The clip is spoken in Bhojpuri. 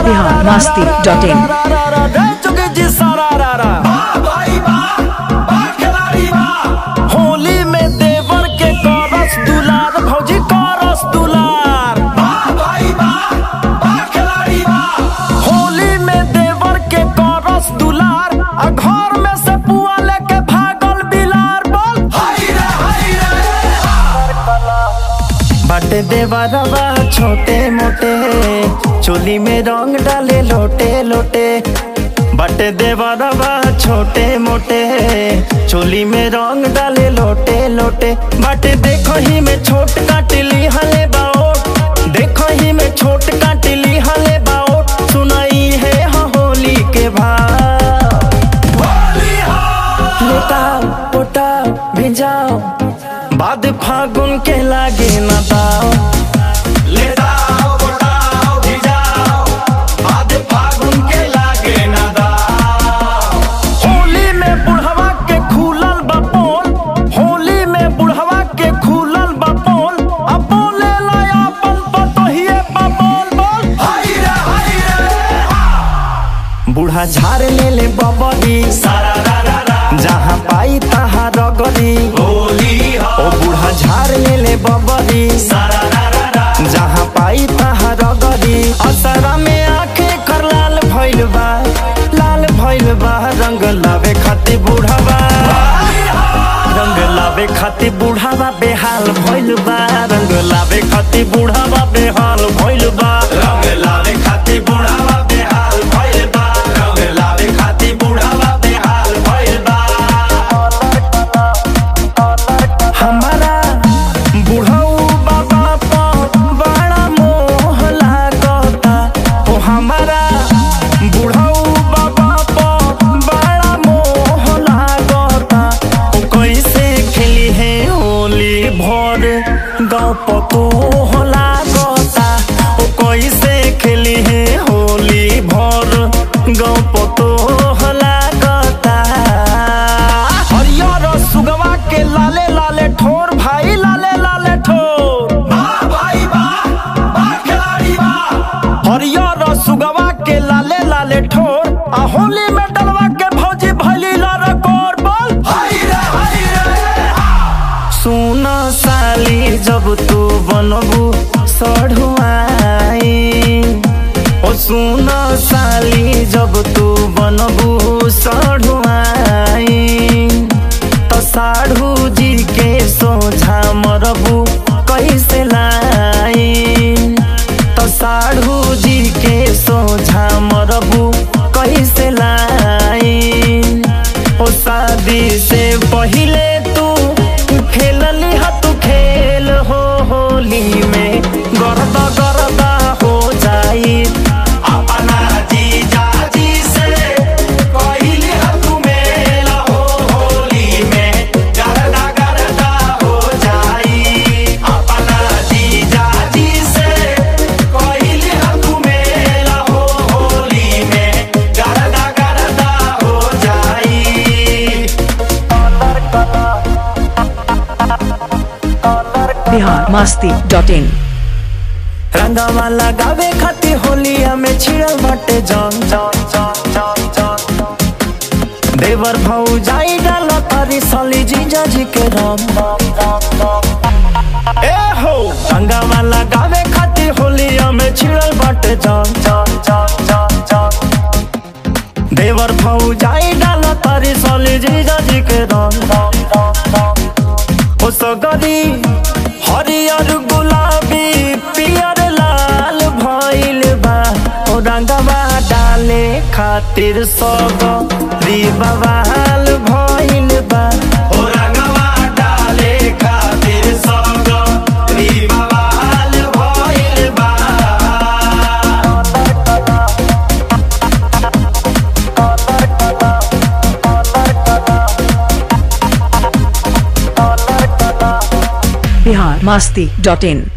बिहार मस्ती डॉट इन चुके जी सारा रा रा होली में देवर के करस दुलार भौजी करस दुलार होली में देवर के करस दुलार आ घर में से पुआ लेके भागल बिलार बोल बाटे देवरवा छोटे मोटे चोली में रंग डाले लोटे लोटे बाटे देवरवा छोटे मोटे चोली में रंग डाले लोटे लोटे बाटे देखो ही में छोट काटली हले बाओट देखो ही में छोट काटली हले बाओट सुनाई है हाँ होली के भाव लेटाओ पोटाओ भिजाओ बाद फागुन के लागे न दाओ होली में बुढ़वा के खुलल बा पोल होली में बुढ़वा के खुलल बा पोल अब बोले लाया अपन पतोहिए बा बोल बोल बूढ़ा झाड़ ले ले बबरी जहाँ पाई तहाँ रगरी ओ बूढ़ा झाड़ ले ले बबरी जहाँ पाई तहाँ रगरी असरा में आंखें कर लाल भइल बा लाल भइल बा रंग लावे खातिर बूढ़ावा रंग लावे खातिर बूढ़ावा बेहाल भइल बा रंग लावे खातिर बूढ़ावा बेहाल भइल बा रंग लावे खातिर बूढ़ावा बेहाल भइल बा रंग लावे खातिर बूढ़ावा बेहाल भइल बा हमारा बुढ़ऊ बाबा पर बड़ा मोह लागता ओ हमारा बुढ़ऊ बाबा पर बड़ा मोह लागता ओ कैसे खेली है होली भर गाँव पतो लागता ओ कैसे खेली है होली भर गाँव पतो लागता हरियर सुगवा के लाले लाले ठोर भाई लाले लाले ठोर हरियर सुगवा के लाले लाले ठोर आ होली में डलवा के भौजी भैली लारा कोर बोल सुन साली जब तू बनबू सढ़ुआई ओ सुन साली जब तू बनबू सढ़ुआई तो साढ़ू जी के सोझा मरबू कैसे लाई तो साढ़ू जी के सोझा मरबू कैसे लाई ओ शादी से पहिले तू खेलली हा तू खेल हो होली में गरदा गरदा हो जाई अपना जीजा जी से पहिले हा तू मेल हो होली में गरदा गरदा हो जाई अपना जीजा जी से पहिले हा तू मेल हो होली में गरदा गरदा हो जाई बिहार मस्ती डॉट इन रंगवा लगावे खातिर होलिया में छिड़ल बाटे जंग जंग जंग जंग जंग देवर भौ जाई डाल तारी साली जीजा जी के राम राम राम राम ए हो रंगवा लगावे खातिर होलिया में छिड़ल बाटे जंग जंग जंग जंग जंग देवर भौ जाई डाल तारी साली जीजा जी के राम राम राम राम ओ सगरी हरियर गुलाबी पियर लाल भइल बा ओ रंगवा डाले खातिर सब बवाल भइल बा ओ रंगवा डाले खातिर सब बवाल भइल बा बिहार मस्ती डॉट इन